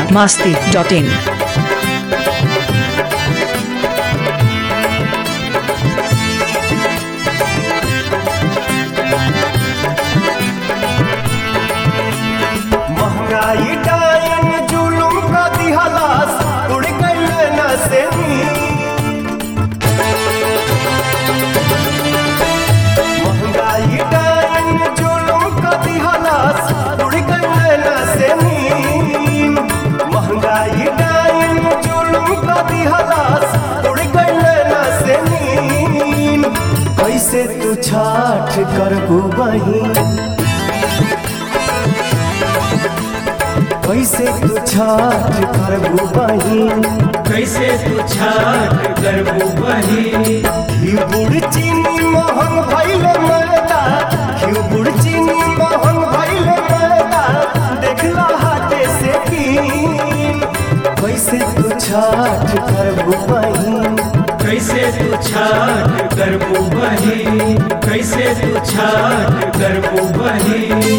Bihar Masti dot इन महंगाई डायन जुलुम का दिहलास उड़ गइल न से महंगाई डायन जुलुम का दिहलास उड़ गइल न से महंगाई डायन जुलुम का दिहलास उड़ गइल न से कैसे तू छाठ करबू बहिन कैसे तू छाठ करबू बहिन कैसे तू छाट करबू बही घी गुड़ चीनी मोहन भइल मैदा घी गुड़ चीनी मोहन भइल मैदा देखला हाथे से कीन कैसे तू छाठ करबू बहिन कैसे तू छाट करबू बही कैसे तू छाट करबू बही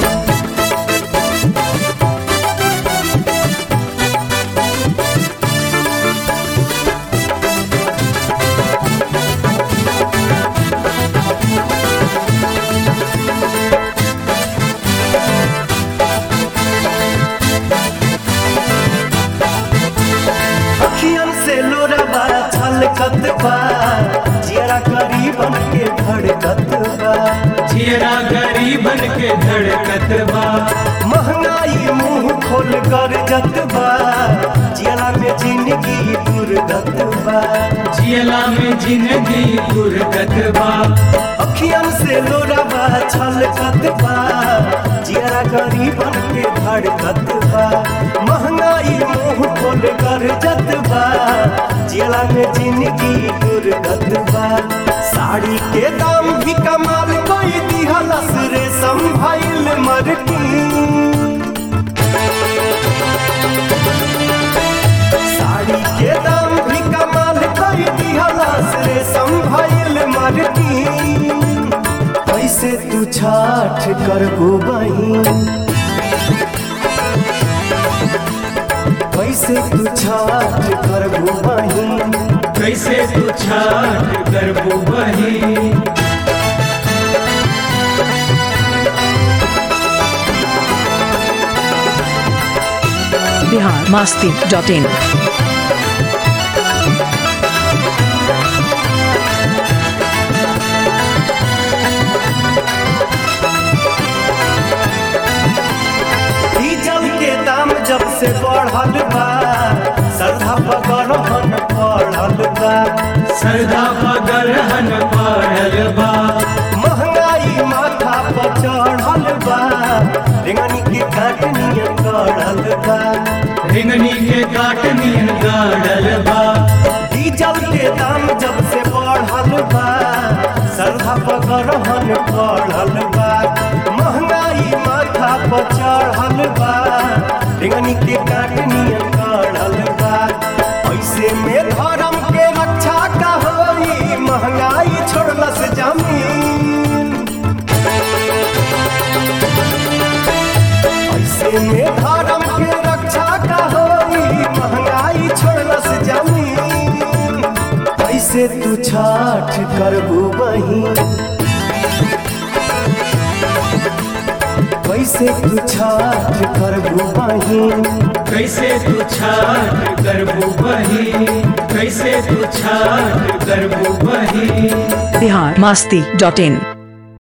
अखियन से लोरबा छलकत बा जियरा गरीबन के धड़कत बा जियरा गरीबन के धड़कत बा महंगाई मुंह खोल कर जत बा जियरा में जिंदगी दुर्गत बा जियला में जिंदगी गुरगत बा अखियन से लोरबा छलकत बा जियरा गरीबन के धड़कत बा महंगाई मुंह खोल कर जत बा जियरा में जिंदगी दुर्गत बा साड़ी के दाम भी कमाल कोई दिहलस रे संभाइल मरकी साड़ी के दाम भी कमाल कर दिहलास रे संभाइल मारती कैसे तू छाठ करबू बहिन कैसे तू छाठ करबू बहिन कैसे तू छाट करबू बही Bihar Masti dot in diesel के दाम जब से बढ़ल बा सरधा पगड़न पड़ल बा सरदा पगरहन पड़ल बा महंगाई माथा पर चढ़ल बा रेंगनी के काटनियन गड़ल बा रिंगनी के काटनियन गाड़ल बा डीजल के दाम जब से बढ़ल बा सरधा पगड़न पड़ल बा महंगाई माथा पर चढ़ल बा रेंगनी के काटनियन गड़ल बा ऐसे में धर्म के रक्षा का होई महंगाई छोड़लस जमीन ऐसे में धर्म के रक्षा का होई महंगाई छोड़लस जमीन कैसे तू छाठ करबू बहिन कैसे तू छाठ करबू बहिन कैसे तू छाट करबू बही कैसे तू छाट करबू बही बिहार मास्ती डॉट इन